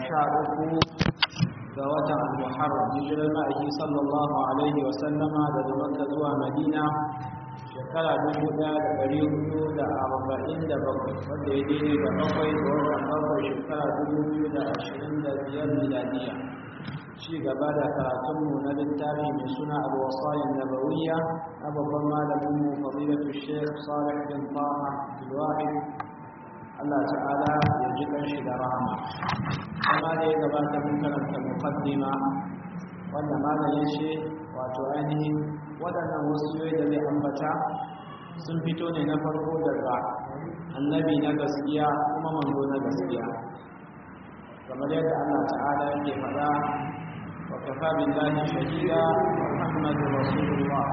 sha uku ga watan al-muharram hijirar ma'aiki sallallahu alaihi wa sallama daga makka zuwa madina shekara dubu ɗaya da ɗari hudu da arba'in da bakwai wanda ya daidai da bakwai ga watan bakwai shekara dubu biyu da ashirin da biyar miladiya ci gaba da karatunmu na littafi mai suna alwasayin nabawiyya na babban malaminmu fadilatu shekh salih bin taha bilwahid Allah ta'ala ya ji kanshi da rahama amma da ya gabata mun karanta muqaddima wanda malam ya ce wato ainihin waɗannan wasiyoyi da zai ambata sun fito ne na farko daga annabi na gaskiya kuma manzo na gaskiya kamar yadda Allah ta'ala yake faɗa wa kafa billahi shahida muhammadur rasulullah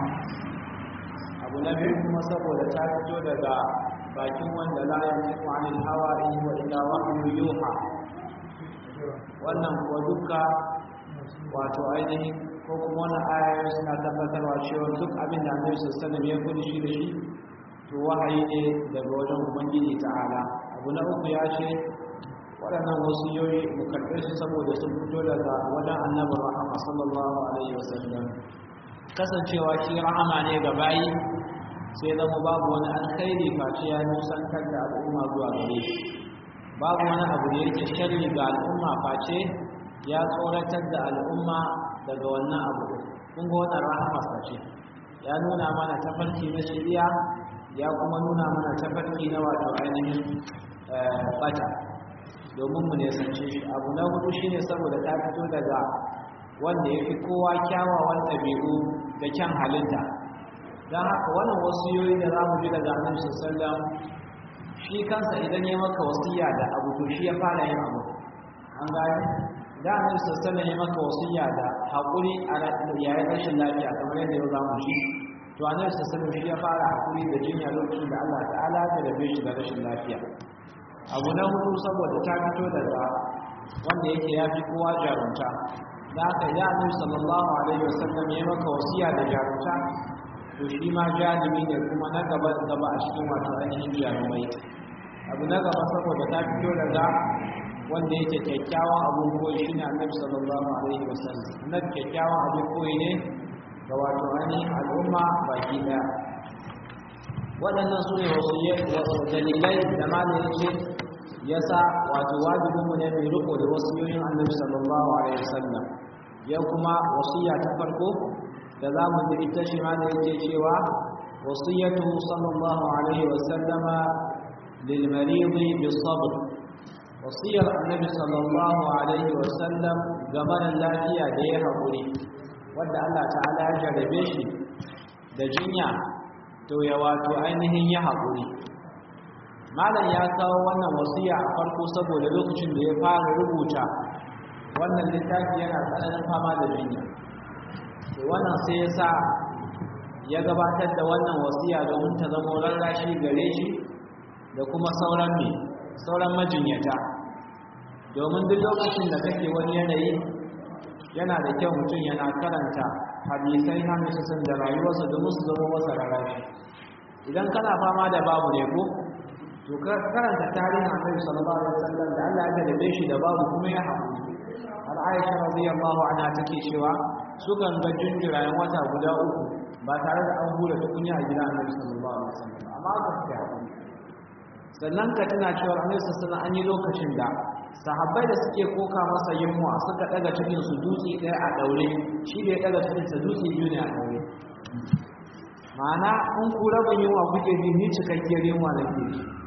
abu na biyu kuma saboda ta fito daga bakin wanda la yantiqu anil hawa in wa illa wahyu yuha wannan ko duka wato ainihin ko kuma wannan ayoyi suna tabbatarwa cewa duk abin da Annabi sallallahu alaihi wasallam ya kudi shi da shi to wahayi ne daga wajen Ubangiji ta'ala abu na uku ya ce waɗannan wasiyoyi mu karɓe su saboda sun fito daga wajen Annabi Muhammad sallallahu alaihi wasallam kasancewa shi rahama ne ga bayi sai zama babu wani alkhairi face ya nusantar da al'umma zuwa gare shi babu wani abu da yake sharri ga al'umma face ya tsoratar da al'umma daga wannan abu kun ga wannan rahama ce ya nuna mana tafarki na shari'a ya kuma nuna mana tafarki na wato ainihin bata domin mu nesance shi abu na hudu shine saboda ta fito daga wanda ya fi kowa kyawawan ɗabi'u da kyan halitta don haka wannan wasiyoyi da za mu ji daga annabi sallallahu shi kansa idan ya maka wasiya da abu to shi ya fara yin abu an gani da annabi sallallahu ya maka wasiya da hakuri a yayin rashin lafiya kamar yadda yau zamu shi to annabi sallallahu shi ya fara hakuri da jinya lokacin da Allah ta'ala ya rabe shi da rashin lafiya abu na hudu saboda ta fito daga wanda yake ya fi kowa jarumta da haka idan annabi sallallahu alaihi wasallam ya maka wasiya da jarumta to shi ma jarumi ne kuma na gaba gaba a cikin wato ainihin jarumai abu na gaba saboda ta fito daga wanda yake kyakkyawan abun koyi shi ne annabi sallallahu alaihi wasallam annabi kyakkyawan abun koyi ne ga wato ainihin al'umma baki daya waɗannan su ne wasu dalilai da malamin ce ya sa wato wajibinmu ne mai riko da wasiyoyin annabi sallallahu alaihi wasallam ya kuma wasiya ta farko da za mu ji ita shi ma da yake cewa wasiyatu sallallahu alaihi wasallama lil maridi bis sabr wasiyar annabi sallallahu alaihi wasallam ga mara lafiya da ya haƙuri wadda Allah ta'ala ya jarabe shi da jinya to ya wato ainihin ya haƙuri malam ya kawo wannan wasiya a farko saboda lokacin da ya fara rubuta wannan littafi yana tsananin fama da jinya to wannan sai ya sa ya gabatar da wannan wasiya domin ta zama rarrashi gare shi da kuma sauran mai sauran majinyata domin duk lokacin da kake wani yanayi yana da kyau mutum yana karanta hadisai hamisun da rayuwarsa domin su zama masa rarrashi idan kana fama da babu ne ko to karanta tarihin annabi sallallahu alaihi wasallam da Allah ya dabe shi da babu kuma ya haƙuri har Aisha radiyallahu anha take cewa sukan ga jinjirayen wata guda uku ba tare da an hura tukunya a gidan annabi sallallahu alaihi wasallam amma ga ta haƙuri sannan ka tana cewa annabi sallallahu an yi lokacin da sahabbai da suke koka masa yunwa suka daga cikin su dutse ɗaya a daure shi da ya daga cikin sa dutse biyu ne a daure ma'ana in ku rabin yunwa kuke ji ni cikakkiyar yunwa na ke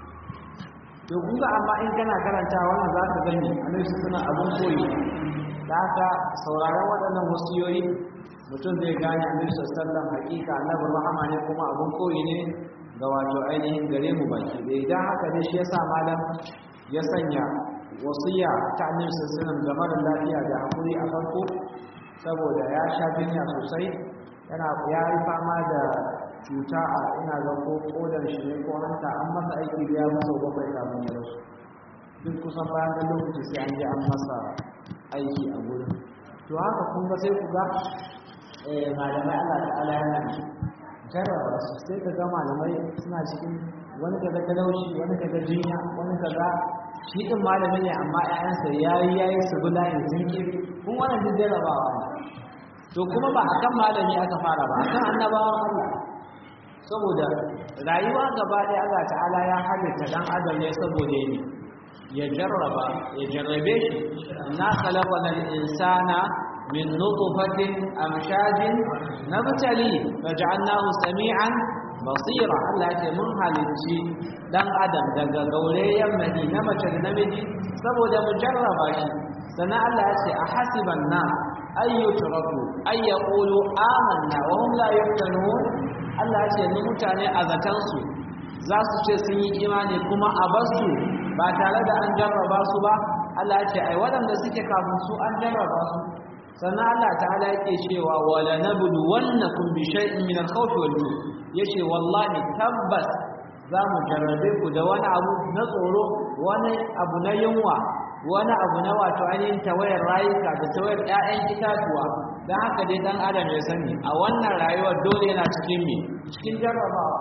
to kun ga amma in kana karanta wannan za ka gani annabi suna abun koyi da haka sauraron waɗannan wasiyoyi mutum zai gane annabi sallallahu hakika annabi rahama ne kuma abun koyi ne ga wato ainihin gare mu baki da idan haka ne shi yasa malam ya sanya wasiya ta annabi sallallahu ga mara lafiya da hakuri a farko saboda ya sha jinya sosai yana ya yi fama da cuta a ina ga ko kodar shi ne ko hanta an masa aiki da ya masa bakwai kafin ya rasu duk kusan bayan da lokaci sai an je an masa aiki a gurin to haka kun ga sai ku ga malamai Allah ta'ala yana jarraba su sai ka ga malamai suna cikin wani kaga talauci wani kaga jinya wani kaga shi din malami ne amma ƴaƴansa yayi yayi su bi layin zinki kun wannan duk jarabawa ne to kuma ba akan malami aka fara ba akan annabawan Allah saboda rayuwa gaba ɗaya Allah ta'ala ya halitta dan adam ne saboda ne ya jarraba ya jarrabe shi na khalaqana al-insana min nutfatin amshajin nabtali faj'alnahu sami'an basira Allah ya ce mun halicci dan adam daga gaurayen mani na mace da namiji saboda mu jarraba shi sannan Allah ya ce a hasiban na ayyutraku ay yaqulu amanna wa hum la yuftanun Allah ya ce ni mutane a zatan su za su ce sun yi imani kuma a basu ba tare da an jarraba su ba Allah ya ce ai waɗanda suke kafin su an jarraba su sannan Allah ta'ala yake cewa wala nablu wannakum bi shay'in min al-khawf wal-ju' yace wallahi tabbas za mu jarrabe ku da wani abu na tsoro wani abu na yunwa wani abu na wato ainihin tawayar rayuka da tawayar 'ya'yan itatuwa don haka dai dan adam ya sani a wannan rayuwar dole yana cikin me cikin jarrabawa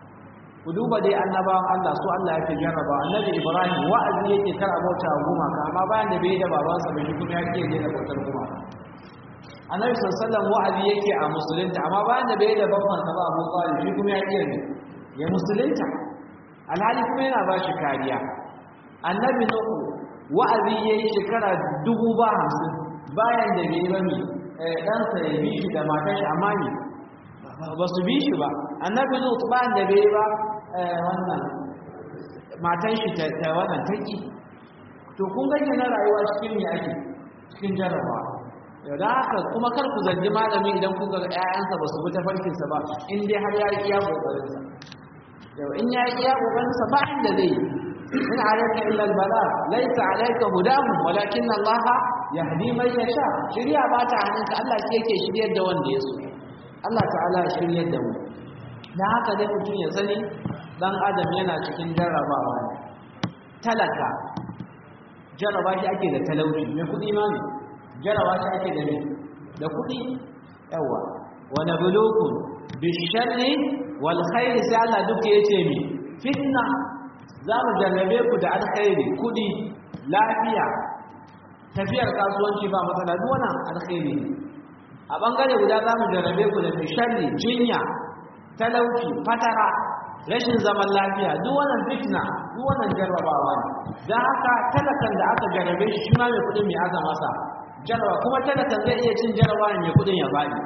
ku duba dai annabawan Allah su Allah yake jarraba annabi Ibrahim wa'azi yake kar abota gumaka amma bayan da bai da babansa bai shi kuma yake da bautar gumaka annabi sallallahu wa'azi yake a musulunta amma bayan da bai da babbansa ba Abu Talib shi kuma yake ne ya musulunta alhali kuma yana ba shi kariya annabi Nuhu wa'azi yayi shekara dubu ba hamsin bayan da bai ba mi ɗansa ya bi shi da matar shi amma ne ba su bi shi ba annabi Nuhu bayan da bai ba wannan matan shi ta wannan taki to kun ganye na rayuwa cikin me ake cikin jarrabawa da haka kuma kar ku zargi malami idan kuka ga ƴaƴansa ba su bi ta farkinsa ba in dai har ya yi iya kokarinsa yau in ya yi iya kokarinsa ba inda zai in alayka illa albala laysa alayka hudahum walakin Allah yahdi man yasha shiriya ba ta hannunka Allah shi yake shiryar da wanda ya so Allah ta'ala ya shiryar da mu dan haka dai mutum ya sani dan adam yana cikin jarrabawa ne talaka jarraba shi ake da talauci mai kuɗi ma ne jarawa shi ake da da kuɗi yawa wa nabluukum bisharri wal khairi sai Allah duka yace mi fitna za mu jarrabe ku da alkhairi kuɗi lafiya tafiyar kasuwanci ba matsala duk wannan alkhairi a bangare guda za mu jarrabe ku da bisharri jinya talauci fatara rashin zaman lafiya duk wannan fitna duk wannan jarrabawa ne dan haka talakan da aka jarrabe shi shi ma mai kuɗin mai aka masa jarawa kuma talaka zai iya cin jarawa mai kudin ya bani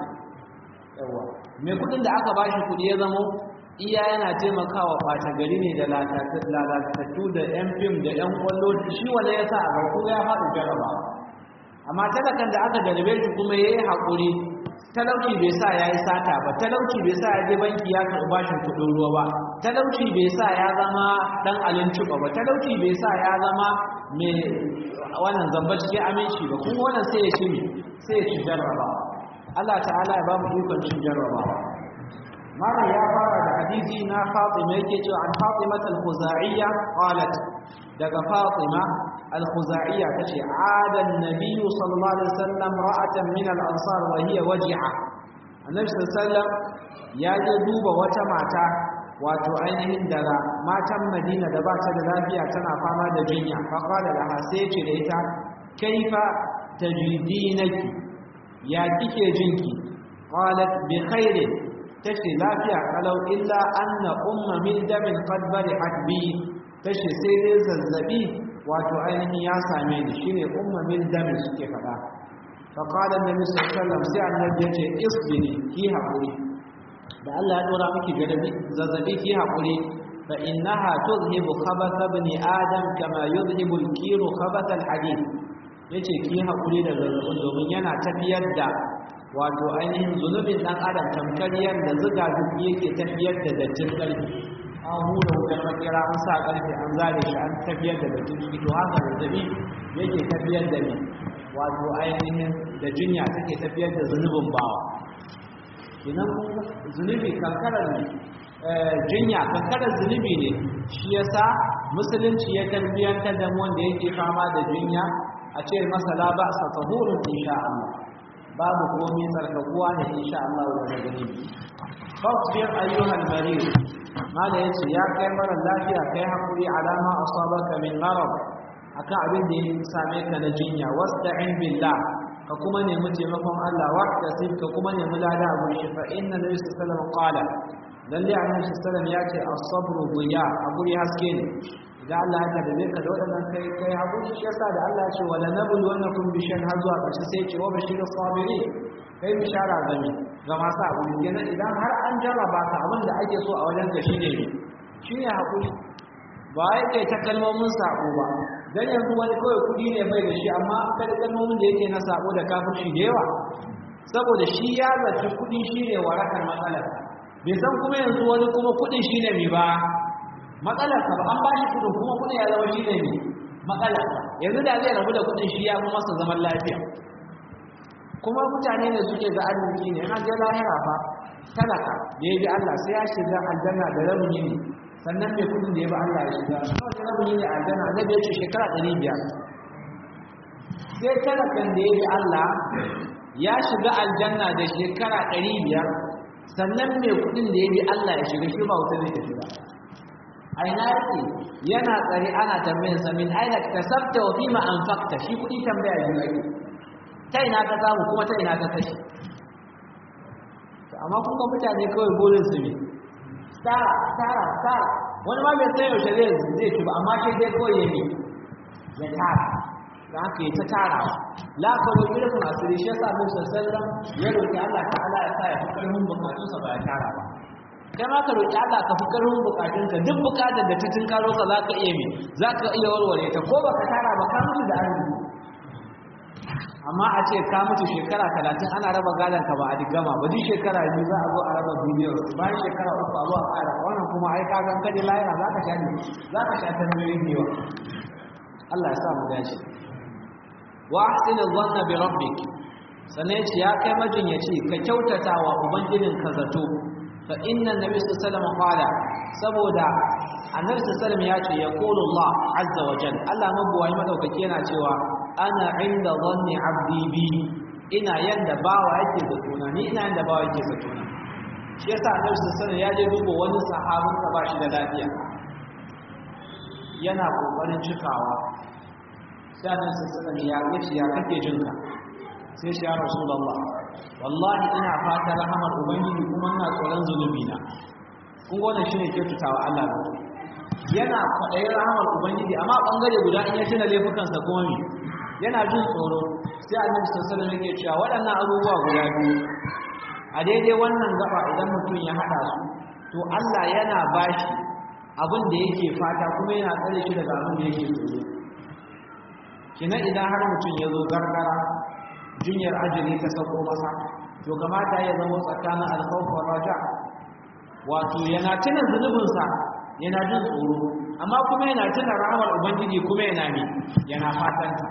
yawa mai kudin da aka bashi kudi ya zamo iya yana taimakawa fata gari ne da lalatattu da yan fim da yan kwallo shi wanda ya sa a garku ya faɗi jarabawa amma talakan da aka jarabe shi kuma ya yi haƙuri talauci bai sa ya yi sata ba talauci bai sa ya je banki ya karɓi bashin kuɗin ruwa ba talauci bai sa ya zama ɗan alincuba ba talauci bai sa ya zama mai wannan zamba cikin aminci ba kuma wannan sai ya ci sai ya ci jarrabawa Allah ta'ala ya ba mu ikon cin jarrabawa malam ya fara da hadisi na Fatima yake cewa an Fatima al-Khuzaiya qalat daga Fatima al-Khuzaiya tace ada an-nabi sallallahu alaihi wasallam ra'atan min al-ansar wa hiya waji'a annabi sallallahu ya je duba wata mata wato ainihin daga matan Madina da ba ta da lafiya tana fama da jinya fa qala laha sai ce da ita kaifa tajidinaki ya kike jinki qalat bi khairin tace lafiya kalau illa anna umma min damin qad barihat bi tace sai dai zazzabi wato ainihin ya same ni shine umma min damin suke fada fa qala annabi sallallahu alaihi wasallam sai annabi yace isbiri ki haƙuri da Allah ya dora miki gadabi zazzabi ki haƙuri fa innaha tuzhibu khabath ibn adam kama yuzhibu al-kiru khabath al-hadid yace ki haƙuri da zazzabin domin yana tafiyar da wato ainihin zunubin dan adam tamkar yadda zuga zuki yake tafiyar da dattin ƙarfi an hura wutar makera an sa ƙarfe an zare shi an tafiyar da dattin ciki to haka zazzabi yake tafiyar da ni wato ainihin da jinya take tafiyar da zunubin bawa idan zunubi kankarar ne jinya kankarar zunubi ne shi yasa musulunci ya tarbiyantar da wanda yake fama da jinya a ce masa la ba sa tahurun insha Allah babu komai tsarkakuwa ne insha Allah daga gani fasbir ayyuhal marid mala yace ya kai mara lafiya kai hakuri alama asabaka min marad akan abin da ya same ka na jinya wasta'in billah ka kuma nemi taimakon Allah waqtasib ka kuma nemi lada a gurin shi fa inna nabi sallallahu alaihi wasallam qala lalle annabi sallallahu alaihi ya ce as-sabru diya a guri haske ne idan Allah ya tabbata ka da wadannan kai kai hakuri shi yasa da Allah ya ce wala nablu wannakum bi shan har zuwa ƙarshe sai ya ce wa bashirus sabirin kai bishara ga me ga masu hakuri kenan idan har an jarraba ka abin da ake so a wajen ka shine ne shine hakuri ba ya kai ta kalmomin sako ba dan yanzu wani kawai kudi ne bai da shi amma kada kalmomin da yake na sako da kafirci da yawa saboda shi ya zaci kudi shine warakar matsalar bai san kuma yanzu wani kuma kudin shine mi ba matsalar ka ba an ba shi kudin kuma kudin ya zama shine mi matsalar yanzu da zai rabu da kudin shi ya fi masa zaman lafiya kuma mutane ne suke ga arziki ne an je lahira fa talaka da ya bi Allah sai ya shiga aljanna da rabin ne sannan mai kudin da ya bi Allah ya shiga kawai rabin ne aljanna annabi ya ce shekara 500 sai talakan da ya bi Allah ya shiga aljanna da shekara 500 sannan mai kudin da ya bi Allah ya shiga shi ba wuta zai shiga aina yake yana tsare ana tambayin sa min aina kasabta wa fima anfaqta shi kudi tambaya biyu ake ta ina ka samu kuma ta ina ka kashi amma kun ga mutane kawai burin su ne tara tara tara wani ma bai san yaushe zai zai ci ba amma shi dai kawai ya ne ya tara da haka ya ta tarawa la ka roƙi rufin asiri shi yasa bin sallallahu ya roƙi Allah ta'ala ya sa ya fi ƙarfin bukatunsa ba ya tara ba kai ma ka roƙi Allah ka fi ƙarfin bukatunka duk bukatar da ta tunkaro ka za ka iya mi za ka iya warware ta ko baka tara ba ka mutu da arziki amma a ce ka mutu shekara talatin ana raba gadon ka ba a digama ba duk shekara biyu za a zo a raba bidiyo bayan shekara uku a zo a ƙara wannan kuma ai ka gan kaje lahira za ka sha ne za ka sha ta miliyoyin da yawa Allah ya sa mu dace wa ahsin dhanna bi rabbik sannan yace ya kai majinyaci ka kyautata wa ubangijin ka zato fa inna nabi sallallahu alaihi wasallam saboda annabi sallallahu ya ce yaqulu Allah azza wa jalla Allah mabuwai madaukaki yana cewa ana inda dhanni abdi bi ina yanda bawa yake zato na ni ina yanda bawa yake zato na shi yasa annabi sallallahu ya je dubo wani sahabin da ba shi da lafiya yana kokarin cikawa sai annabi sallallahu ya yace ya kake jinka sai shi ya rasulullah wallahi ina fata rahamar ubangiji kuma ina tsoron zunubi na kun ga wannan shine kyautatawa Allah da yana kwaɗayin rahamar ubangiji amma bangare guda in ya tuna laifukansa kuma me yana jin tsoro sai annabi sallallahu alaihi wasallam yake cewa waɗannan abubuwa guda biyu a daidai wannan gaba idan mutum ya haɗa su to Allah yana bashi abin da yake fata kuma yana tsare shi daga abin da yake tsoro kina idan har mutum ya zo gargara jinyar ajali ta sauko masa to kamata ya zama tsakanin alkhawf wa raja wato yana tuna zunubinsa yana jin tsoro amma kuma yana tuna rahmar ubangiji kuma yana mi yana fatanta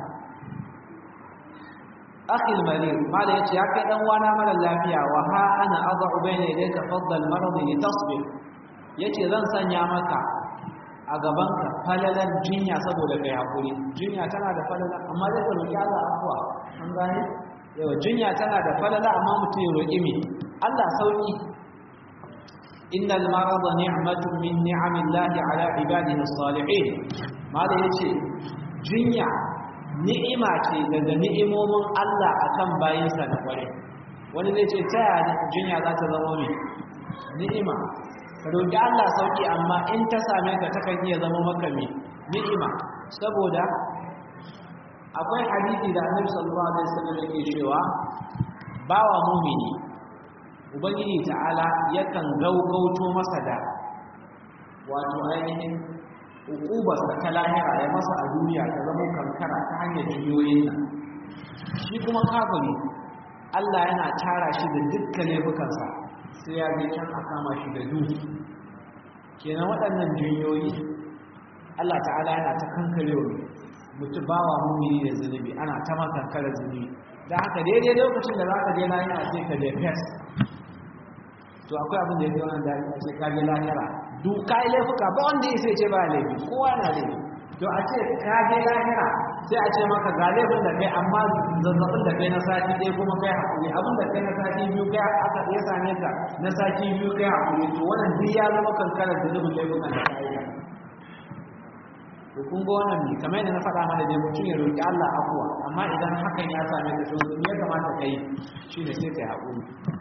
akhil marid mala yace ya kai dan wana mara lafiya wa ha ana ad'u bayna yadayka faddal marad li tasbir yace zan sanya maka a gabanka falalan jinya saboda kai hakuri jinya tana da falala amma zai ka roki Allah afwa an gane yawa jinya tana da falala amma mutum ya roki me Allah sauki innal marada ni'matun min ni'amillahi ala ibadihi as-salihin mala yace jinya ni'ima ce daga ni'imomin Allah akan bayinsa da kware wani zai ce ta yaya jinya za ta zama ne ni'ima ka roƙi Allah sauki amma in ta same ka takan iya zama maka me ni'ima saboda akwai hadisi da Annabi sallallahu alaihi wasallam yake cewa bawa mumini ubangiji ta'ala yakan gaugauto masa da wato ainihin hukubarsa ta lahira ya masa a duniya ta zama kankara ta hanyar jiyoyin nan shi kuma kafiri Allah yana tara shi da dukkan laifukansa sai ya je can a kama shi da duhu kenan waɗannan jinyoyi Allah ta'ala yana ta kankare wa mutu bawa mumini da zunubi ana ta makankara zunubi da haka daidai lokacin da za ka je lahira sai ka je fes to akwai abin da ya fi wannan daɗi a ce ka je lahira duk kai laifuka ba wanda ya sai ce ba laifi kowa na laifi to a ce ka je lahira sai a ce maka ga laifin da kai amma zazzabin da kai na sati ɗaya kuma kai haƙuri abin da kai na sati biyu kai aka ya same ka na sati biyu kai haƙuri to wannan duk ya zama kankarar da zubin laifukan da ka yi to kun ga wannan ne kamar yadda na faɗa mana dai mutum ya roƙi Allah afuwa amma idan hakan ya same ka to ya kamata kai shine sai kai haƙuri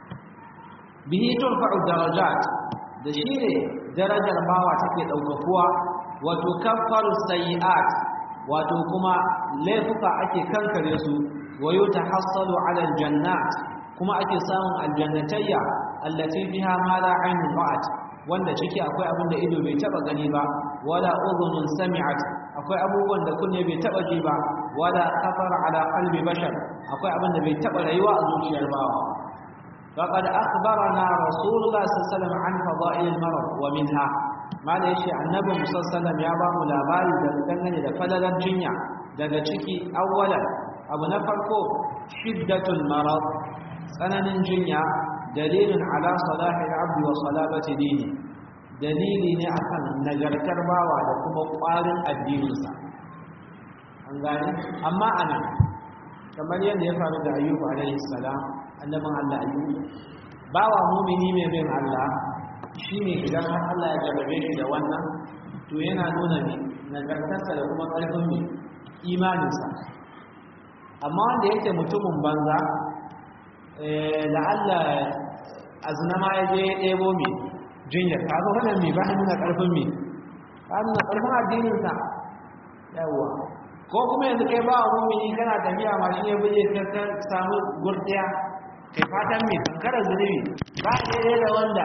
bihi turfa'u darajat da shi ne darajar bawa take ɗaukakuwa wato kaffaru sayi'at wato kuma laifuka ake kankare su wayo tahassalu ala aljannat kuma ake samun aljannatayya allati fiha ma la aynun ra'at wanda ciki akwai abin da ido bai taba gani ba wala udhunun sami'at akwai abubuwan da kunne bai taba ji ba wala khatara ala qalbi bashar akwai abin da bai taba rayuwa a zuciyar bawa faqad akhbarana rasulullah sallallahu alaihi wasallam an fada'il al-marad wa minha mala yace annabi musallallahu ya ba mu labari da dangane da falalan jinya daga ciki awwalan abu na farko shiddatul marad tsananin jinya dalilin ala salahi al-abd wa salabati dini dalili ne akan nagartar bawa da kuma ƙwarin addininsa an gane amma ana kamar yadda ya faru da ayyubu alaihi salam annabin Allah ayyubu bawa mumini mai bin Allah shine idan har Allah ya jarrabe shi da wannan to yana nuna ne nagartarsa da kuma ƙarfin mai imaninsa amma wanda yake mutumin banza la'alla azna ma ya je ya ɗebo mai jinyar ta zo wannan mai ba nuna ƙarfin mai ba nuna ƙarfin addininsa yawwa ko kuma yanzu kai ba wa mumini kana tafiya ma shi ya buje ka samu gurdiya kai fatan mai kankarar zunubi ba daidai da wanda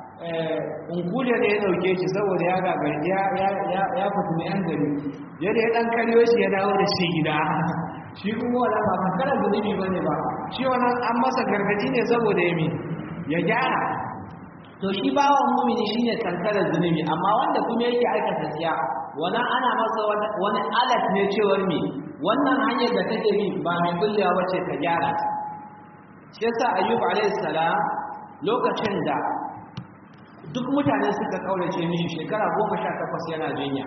unkule da ya dauke shi saboda ya gagari ya fito na yan gari yadda ya dan karyo shi ya dawo da shi gida shi kuma wala ba kankarar zunubi ba ne ba shi wannan an masa gargaji ne saboda ya mi ya gyara to shi bawan mumini shine kankarar zunubi amma wanda kuma yake aikata tsiya wannan ana masa wani alat ne cewar mi wannan hanyar da kake bi ba mai kullewa bace ka gyara ta shi yasa ayyub alayhi salam lokacin da duk mutane suka kaurace mishi shekara goma sha takwas yana jinya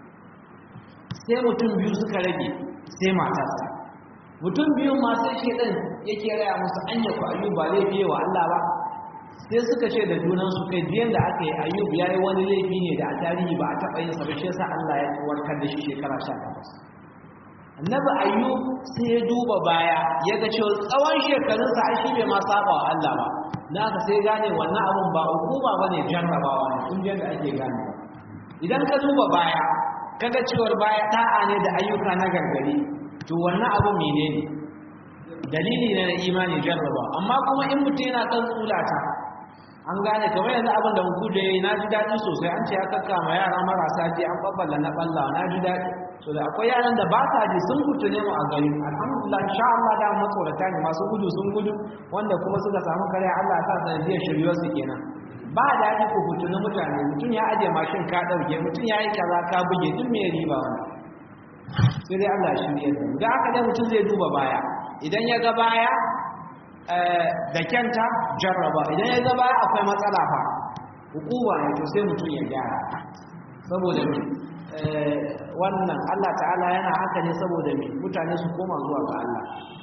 sai mutum biyu suka rage sai matarsa mutum biyu masu shedan yake raya musu anya ku ayyub ba laifi wa Allah ba sai suka ce da junansu kai biyan da aka yi ayyub ya yi wani laifi ne da a tarihi ba a taɓa yin sa ba shi yasa Allah ya warkar da shi shekara sha takwas annabi ayyub sai ya duba baya ya ga cewa tsawon shekarunsa ai shi bai ma saba wa Allah ba na ka sai gane wannan abun ba hukuma ba ne jarrabawa ne kun da ake gane idan ka duba baya kaga cewar baya ta'a ne da ayyuka na gargari to wannan abu menene dalili ne na imani jarraba amma kuma in mutum yana kan tsulata an gane kamar yanzu abin da muku da yayi na ji daɗi sosai an ce ya kakkama yara marasa ji an babbala na balla na ji daɗi so da akwai yaran da ba sa ji sun kutu ne mu a gari alhamdulillah insha Allah da matsorata ne masu gudu sun gudu wanda kuma suka samu kare Allah sa sanadiyar shiryar su kenan ba daɗi ku kutu na mutane mutum ya aje mashin ka ɗauke mutum ya yi kaza ka buge duk me riba wani sai dai Allah shi ne da aka dai mutum zai duba baya idan ya ga baya da kyanta jarraba idan ya ga baya akwai matsala fa hukuma ne to sai mutum ya gyara saboda me wannan Allah ta'ala yana haka ne saboda me mutane su koma zuwa ga Allah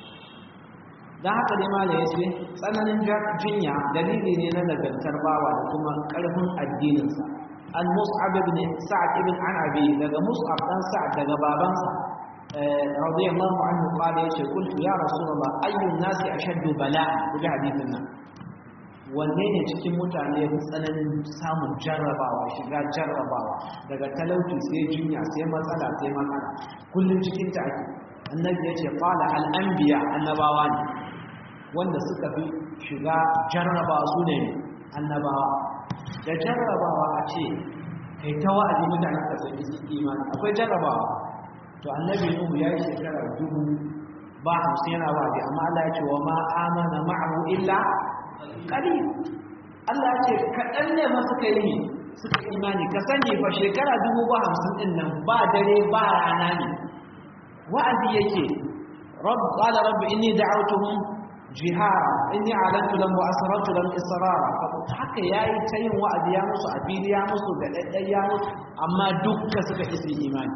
dan haka dai malai yace tsananin jinya dalili ne na nagartar bawa da kuma karfin addininsa an mus'ab ibn sa'd ibn anabi daga mus'ab dan sa'd daga babansa radiyallahu anhu qala yace kuntu ya rasulullah ayyun nasi ashaddu bala'a kuji hadisin nan wanne ne cikin mutane ya fi tsananin samun jarrabawa shiga jarrabawa daga talauci sai jinya sai matsala sai matsala kullum cikin ta ake annabi ya ce qala al anbiya annabawa ne wanda suka fi shiga jarrabawa su ne annabawa da jarrabawa a ce kai ta wa'azi mutane ka san imani akwai jarrabawa to annabi nuhu ya yi shekara dubu ba hamsin yana wa'azi amma Allah ya ce wa ma amana ma'ahu illa qalil Allah ya ce kaɗan ne ma suka yi suka imani ka sani fa shekara dubu ba hamsin din nan ba dare ba rana ne wa'azi yake rabb qala rabbi inni da'awtuhum jihara inni alantu lam wa asrartu lam israra haka yayi ta yin wa'azi ya musu a fili ya musu da daddaya musu amma dukka suka isi imani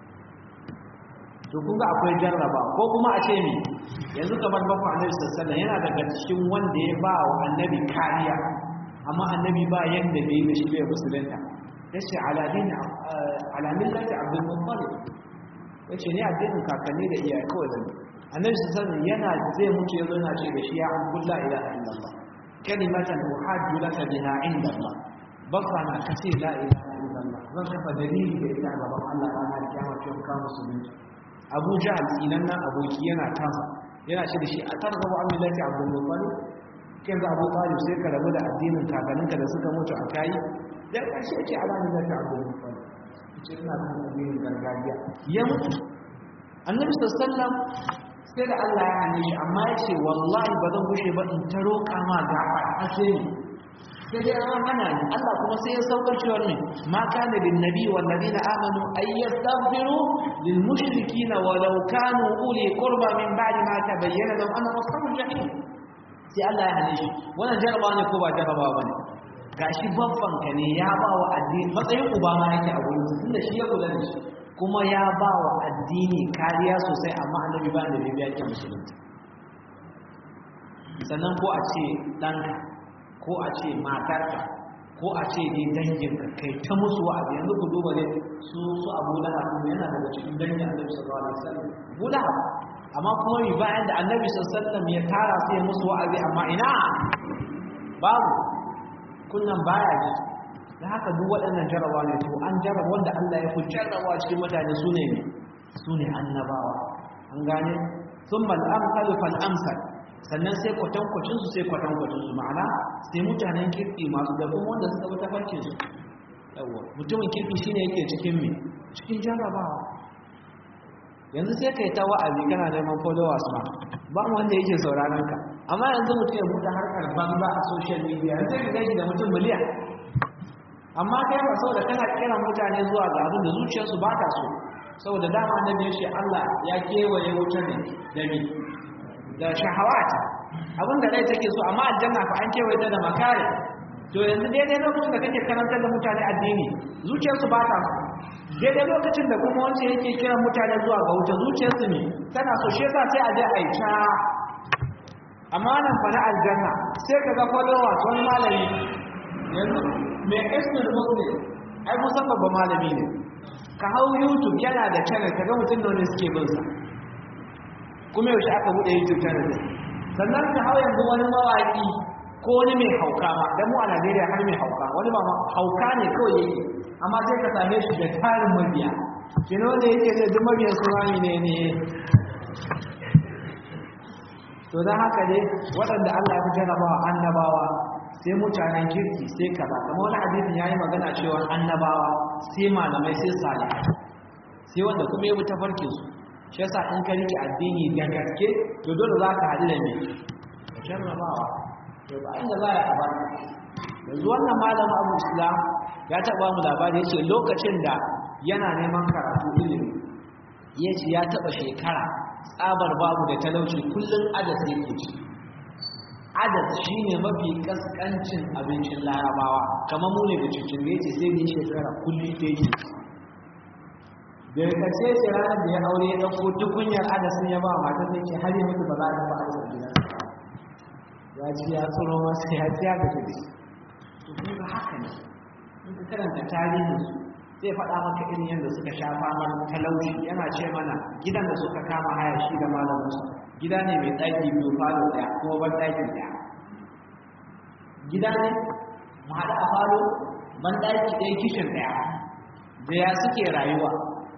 to kun ga akwai jarraba ko kuma a ce ni yanzu kamar baku annabi sallallahu yana daga cikin wanda ya ba wa annabi kariya amma annabi ba yanda bai da shi bai musulunta yace ala dini ala millati abdul muttalib yace ne addinin kakanni da iyaye kawai zan annabi sallallahu alaihi yana zai mutu yazo yana ce da shi ya abdul la ilaha illallah kalimatan uhaddu laka biha inda Allah baka na kace la ilaha illallah zan kafa dalili da ita gaban Allah ranar kiyama ce ka musulunci Abu Jahl inan nan aboki yana tasa yana ce da shi a targaba an millati abdul muttalib kin ga Abu Talib sai ka rabu da addinin kakanninka da suka mutu a kai dan karshe ce ala millati abdul muttalib ce ina kan addinin gargajiya ya mutu annabi sallallahu sai da Allah ya hane shi amma ya ce wallahi ba zan gushe ba in ta roƙa ma gafara a sai ni sai dai an hana ni Allah kuma sai ya saukar cewa ne ma kana bin nabi wal ladina amanu ay yastaghfiru lil mushrikeena walau kanu uli qurba min ba'di ma tabayyana lahum anna ashabul jahim sai Allah ya hane shi wannan jarabawa ne ko ba jarabawa bane gashi babban ka ne ya ba wa addini matsayin uba ma yake a gurin tunda shi ya kula da shi kuma ya ba wa addini kariya sosai amma annabi ba da bibiya yake musulunci sannan ko a ce ɗanka ko a ce matarka ko a ce dai danginka kai ta musu wa'azi yanzu ku duba ne su su abu lahab yana daga cikin dangin annabi sallallahu alaihi wasallam abu lahab amma kuma yi bayan da annabi sallallahu alaihi wasallam ya tara sai ya musu wa'azi amma ina babu kunnan baya ji da haka duk waɗannan jarawa ne to an jarraba wanda Allah ya fi jarraba cikin mutane su ne su ne annabawa an gane sun mal amsal fal amsal sannan sai kwatankwacin su sai kwatankwacin su ma'ana sai mutanen kirki masu da kuma wanda suka wuta farkin su yawa mutumin kirki shine yake cikin me cikin jarrabawa yanzu sai kai ta wa'azi kana neman followers ma ba wanda yake sauraron ka amma yanzu mutum ya buɗe harkar banza a social media sai ka gaji da mutum miliyan amma kai ba saboda kana kiran mutane zuwa ga abin da zuciyarsu ba ta so saboda dama na biyu shi Allah ya kewaye wutar ne da mi da shahawat abin da rai take so amma aljanna fa an kewaye ta da makare to yanzu daidai lokacin da kake karantar da mutane addini zuciyarsu ba ta so daidai lokacin da kuma wancan yake kiran mutane zuwa ga wuta zuciyarsu ne tana so shi yasa sai a je a yi ta amma nan fa na aljanna sai ka ga followers wani malami yanzu mai ismin muslim ai kusan babba malami ne ka hau youtube yana da channel ka ga mutum da wani suke bin sa kuma yaushe aka buɗe youtube channel din sannan ka hau yanzu wani mawaƙi ko wani mai hauka ma dan mu a Najeriya har mai hauka wani ba hauka ne kawai yake amma sai ka same shi da tarin mabiya kino da yake da duk mabiyan su ne ne to don haka dai waɗanda Allah ya fi jarrabawa annabawa sai mutanen kirki sai kaza kamar wani hadisin yayi magana cewa annabawa sai malamai sai salihai sai wanda kuma ya bi tafarkin su shi yasa in ka rike addini da gaske to dole za ka haɗu da me jarrabawa to ba inda za a ba yanzu wannan malamin abu islam ya taɓa mu labari ya ce lokacin da yana neman karatu ilimi ya ce ya taɓa shekara tsabar babu da talauci kullum adas yake ci adas shi ne mafi kaskancin abincin larabawa kamar mu ne da cikin da ya ce sai ne shekara kullum ta yi da ya kace ce ranar da ya aure ya ɗauko tukunyar adasin ya ba mata sai ce har yi mutu ba za a dafa adas a gidan ya ci ya tsoro masa ya ci ya gaji da shi to kun ga haka ne in ka karanta tarihin su zai faɗa maka irin yadda suka sha famar talauci yana ce mana gidan da suka kama haya shi da malaminsu gida ne mai ɗaki biyu falo ɗaya kuma ban ɗaki ɗaya gida ne mu haɗa a falo ban ɗaki ɗaya kishin ɗaya da ya suke rayuwa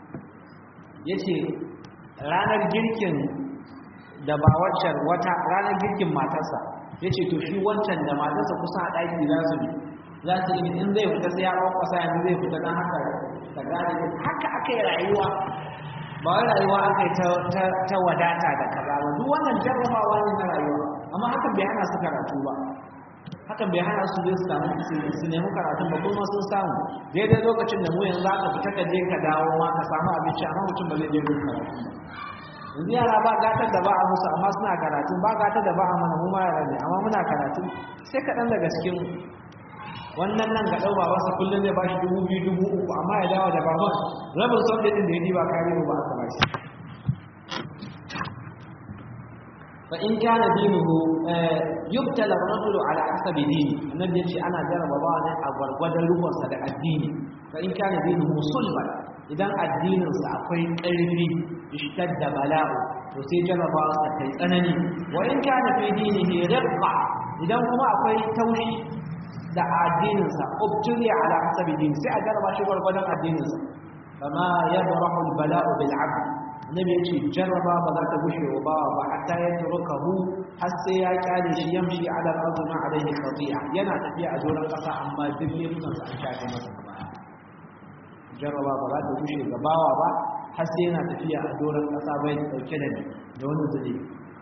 ya ce ranar girkin da ba waccan wata ranar girkin matarsa ya ce to shi wancan da matarsa kusa a ɗaki za su za su yi in zai fita sai ya kwakwasa yanzu zai fita don haka ta gane haka aka yi rayuwa ba wai rayuwa aka yi ta wadata da kaza ba duk wannan jarrabawa ne na rayuwa amma hakan bai hana su karatu ba hakan bai hana su zai samu su nemi karatun ba kuma sun samu daidai lokacin da mu yanzu aka fita ka je ka dawo ma ka samu abinci amma mutum ba zai je gurin karatu ba yanzu yara ba gatar da ba a musu amma suna karatu ba gatar da ba a mana mu ma yara ne amma muna karatu sai kaɗan daga cikin wannan nan ga ɗau babansa kullum zai ba shi dubu biyu dubu uku amma ya dawo da baban rabin sauƙi ɗin da ya diba kare ba aka ba shi fa in kana dinuhu yubtala ar-rajulu ala hasabi dini annabi yace ana jarraba ba ne a gwargwadon rukunsa da addini fa in kana dinuhu sulban idan addininsa akwai ƙarfi ishtadda bala'u to sai jarrabawa sa kai tsanani wa in kana fi dinihi riqqa idan kuma akwai taushi da addininsa ubtuli ala hasabi dini sai a jarraba shi gwargwadon addininsa fama yabrahu albala'u bil 'abd annabi yace jarraba ba za ta gushe wa bawa ba hatta ya turkahu har sai ya kyale shi yamshi ala al-ardi ma alayhi khati'a yana tafiya a doron kasa amma duk laifukan sa an shafe masa baya jarraba ba za ta gushe ga bawa ba har sai yana tafiya a doron kasa bai dauke da da wani zuri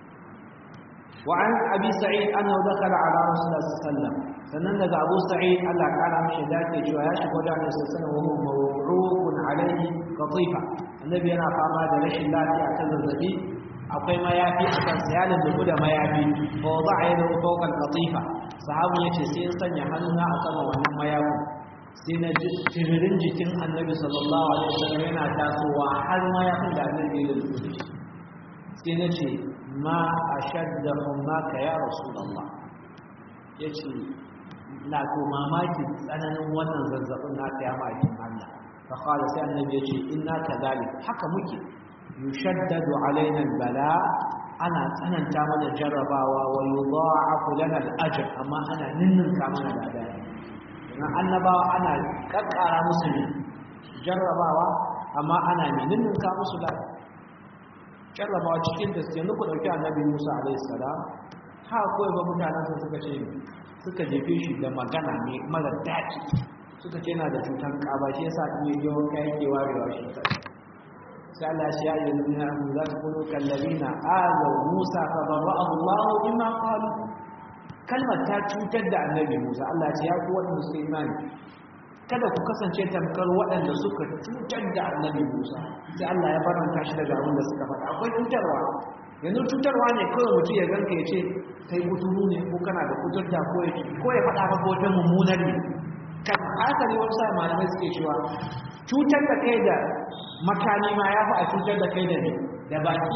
وعن أبي سعيد أنه دخل على رسول الله صلى الله عليه وسلم sannan daga Abu Sa'id Allah kara mishi dace cewa ya shigo da Annabi sallallahu alaihi wasallam mawruqun alaihi qatifa annabi yana fama da rashin lafiya ta zazzabi akwai mayafi a kan sa ya lullubu da mayafi fa wada'a yadahu fawqa al-qatifa sahabu yace sai in sanya hannuna a sama wannan mayafin sai na ji tiririn jikin Annabi sallallahu alaihi wasallam yana tasowa har mayafin da Annabi ya lullubu da shi sai na ce ma ashadda hummaka ya rasulullah yace na ko mamakin tsananin wannan zazzabin na ta yama akin Allah fa qala sai annabi yace inna kadhalik haka muke yushaddadu alaina albala ana tsananta mana jarrabawa wa yudha'afu lana al-ajr amma ana ninninka mana da adai dan annabawa ana kakkara musu ne jarrabawa amma ana ninninka musu da jarrabawa cikin da suke nuku dauki annabi Musa alaihi salam ha kawai ba mutanen suka ce suka jefe shi da magana mai mara daɗi suka ce na da cutar ƙaba shi yasa in yi yawon kayan ke warewa shi kai sai Allah shi ya yi nuna mu za su kuno kallabina azaw Musa fa barra'ahu Allah bima qalu kalmar ta cutar da annabi Musa Allah ce ya ku waɗanda suka imani kada ku kasance tamkar waɗanda suka cutar da annabi Musa sai Allah ya baranta shi daga abin da suka faɗa akwai cutarwa yanzu cutarwa ne kawai mutum ya ganka ya ce kai kuturu ne ko kana da kuturta ko ya ko ya faɗa maka wata mummunar ne kan haka ne wasu sai malamai suke cewa cutar da kai da makani ma ya fi a cutar da kai da ne da baki